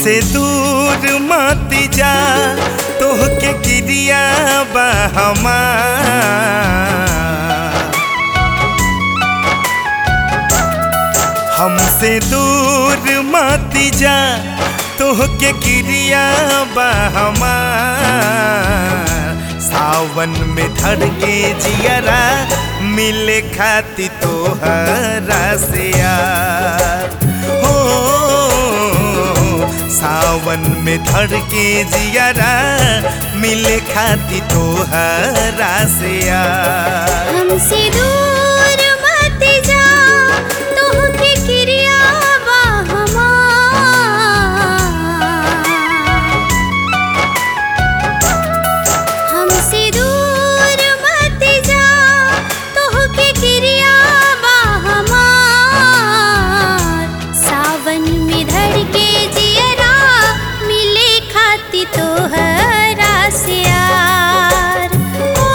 हमसे दूर मत जा तोहके गिरिया बा हमार हमसे दूर मत जा तोहके गिरिया बा हमार सावन में धड़के जियरा मिले खाती तोहरा से यार हो सावन में धड़के जियरा मिले खाती तोहरा से यार हमसे दूर मत जा तोहके किरिया बा हमार हमसे दूर मत जा तोहके किरिया बा हमार सावन में धड़के जियरा मिले खाती तोहरा से यार ओ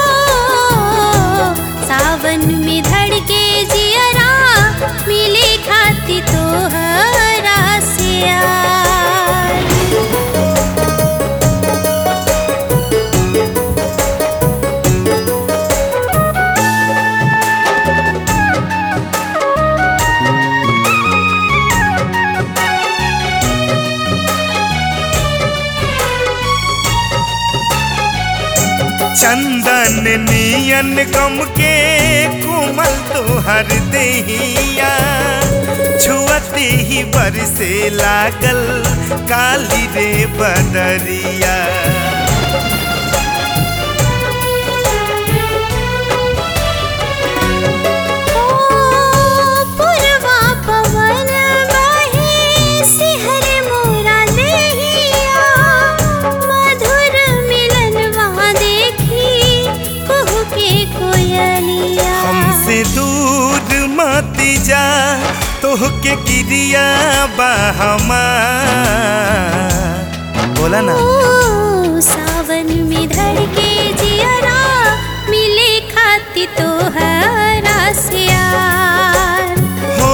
सावन में धड़के जियरा मिले खाती तोहरा से यार चंदन नियन गम के कुमल तोहर देहिया छुअते ही बरसे लागल काली रे बदरिया ओ पुरवा पवन बहे सिहर मोरा देहिया मधुर मिलन वहाँ देखी कुहू के कोयलिया हमसे दूर मत जा तोहके गिरिया बा हमार बोला ना ओ सावन में धड़के जियरा मिले खाती तोहरा से यार हो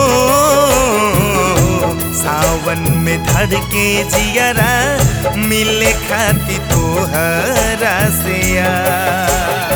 सावन में धड़के जियरा मिले खाती तोहरा से यार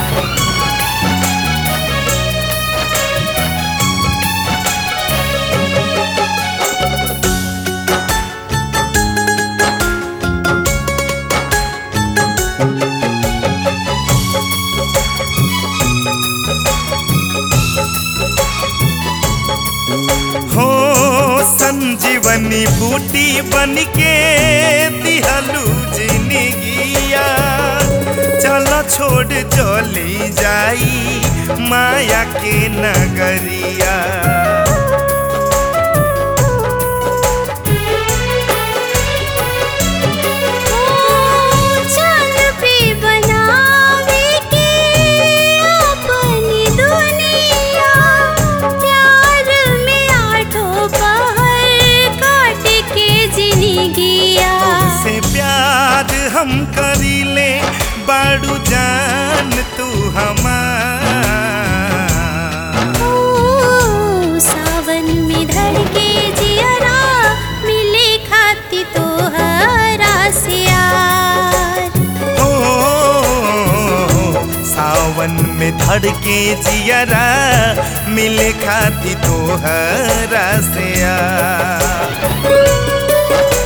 हो संजीवनी बूटी बन के दिहलू जिंदगिया चलो छोड़ चली जाई माया के नगरिया चल पे बनावे के अपनी दुनिया प्यार में आठों पहर काट के जिंदगिया से प्यार हम करीले बाड़ू जान तू हमार ओ सावन में धड़के जियरा मिले खाती तोहरा से यार हो सावन में धड़के जियरा मिले खाती तोहरा से यार